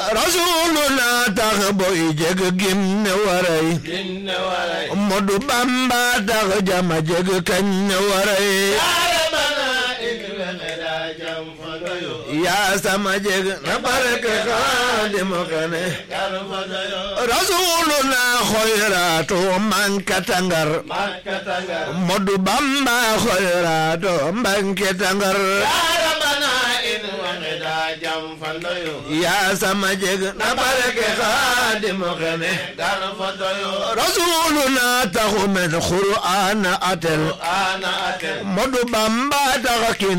rasuluna tax boy jeg gim ne waray ginne waray Modu Bamba tax jama jeg kañ ne waray yaarabana in wexeda jam fodoyo yaa sama jeg na barke xaadim xene kar fodoyo rasuluna xoyrato mankatangar makkatangar Modu Bamba xoyrato mankatangar yaarabana in wexeda jam fodoyo yaa sama jeg na barke xaadim xene kar fodoyo rasuluna taxu men qur'ana atel ana atel Modu Bamba tax kin